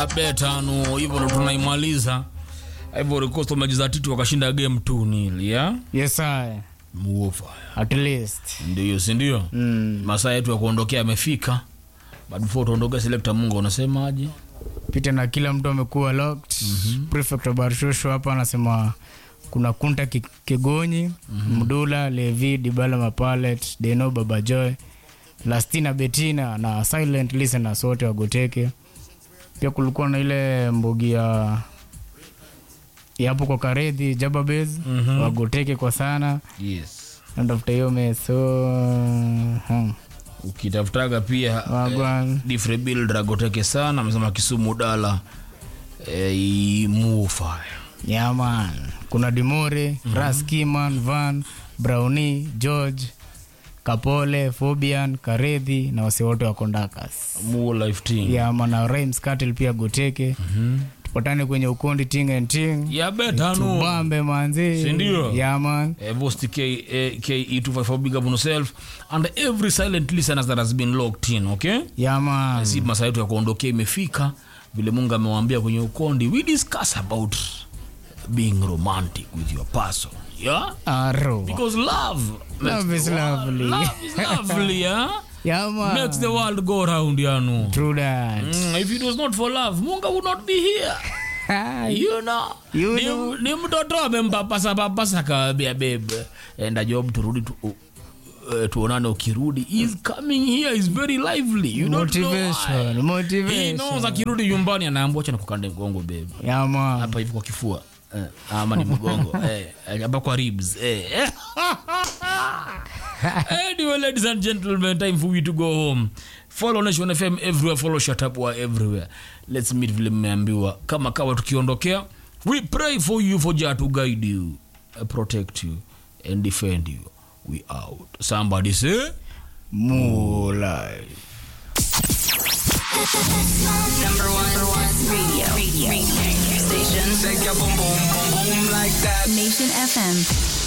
Update tano hivyo ndo tunaimaliza. Ivory Coast wamejiza titu wakashinda game 2 nil ya Yes, I. muofa. At least. Ndio, si ndio? Mm. Masaa yetu ya kuondokea yamefika. But before tuondoke, selector Munga unasemaje? Pita na kila mtu amekuwa locked. Prefect wa Barshosho hapa anasema kuna Kunta Ki- Kigonyi, Mdula, Levi, Dibala Mapalet, Deno Babajoy, Lastina Betina na Silent Listeners wote wagoteke. Pia kulikuwa na ile mbugi ya ya hapo kwa Karedhi Jababez wagoteke kwa sana. Yes. Ndafuta hiyo meso. Hmm. Ukitafutaga pia Wagwan. Difre Bill Dragoteke sana amesema Kisumu Dala eh, muofa. Yeah, man. Kuna Dimore, Ras Kiman, Van, Brownie, George, Kapole, Fobian, Karedhi na wase wote wa Kondakas. Mu life team. Yeah, man. Na Rhymes Cattle pia goteke. Tupatane kwenye ukondi ting and ting. Ya betano. Tubambe manzi. Si ndio? Yeah, man. Uh, Vosti K, eh, KE254 big up on yourself and every silent listeners that has been locked in okay Yeah, man. si masaa yetu ya kuondokea imefika vile mungu amewaambia kwenye ukondi we discuss about being romantic with your person yeah Aro. because love makes Love the is world- lovely. love is lovely yeah Yeah, man. makes the world go round yanu True that. Mm, if it was not for love munga would not be here you know You ni, know. ni mtoto amempapasa papasa kawambia bebe enda job turudi tu, uh, tuonane ukirudi He's coming here is very lively you don't know why. Motivation. He Motivation. knows akirudi nyumbani anaambua acha nikukande mgongo bebe Yeah, man. hapa hivi kwa kifua eh, ama ni mgongo eh, hapa kwa ribs eh. anyway ladies and gentlemen time for we to go home follow nation fm everywhere follow shatapwa everywhere let's meet vile mmeambiwa kama kawa tukiondokea we pray for you for jah to guide you uh, protect you and defend you we out somebody say More life. Number one, number one radio, radio, radio station. Shake your boom boom boom boom like that. Nation FM.